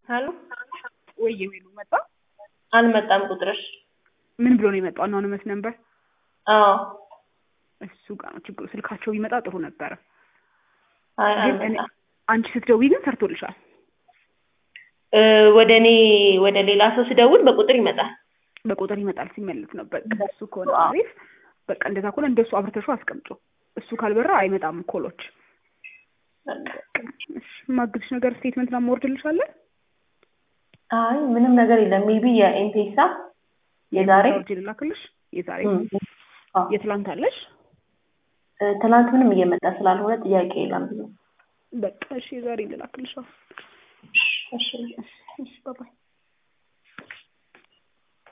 ሀሎ ወይ የሚሉ መጣ አልመጣም ቁጥርሽ። ምን ብሎ ነው የመጣው? አናውንመስ ነበር አዎ እሱ ጋር ነው ችግሩ። ስልካቸው ቢመጣ ጥሩ ነበረ። አይ ግን እኔ አልመጣም። አንቺ ስትደውይ ግን ሰርቶልሻል። እ ወደ እኔ ወደ ሌላ ሰው ስደውል በቁጥር ይመጣል። በቁጥር ይመጣል ሲመለስ ነው። በቃ እሱ ከሆነ አዎ። አሪፍ። በቃ እንደዛ ከሆነ እንደሱ አብርተሹ አስቀምጮ። እሱ ካልበራ አይመጣም ኮሎች። በቃ እሺ የማግዝሽ ነገር ስቴትመንት ና ማወርድልሻለን። አይ ምንም ነገር የለም። ሜቢ የኤምፔሳ የዛሬ ወርጅ ልላክልሽ። የዛሬ እም፣ አዎ። የትላንት አለሽ። እ ትናንት ምንም እየመጣ ስላልሆነ ጥያቄ የለም ብዙ። በቃ እሺ የዛሬ ልላክልሽ። አዎ። እሺ እሺ ባባይ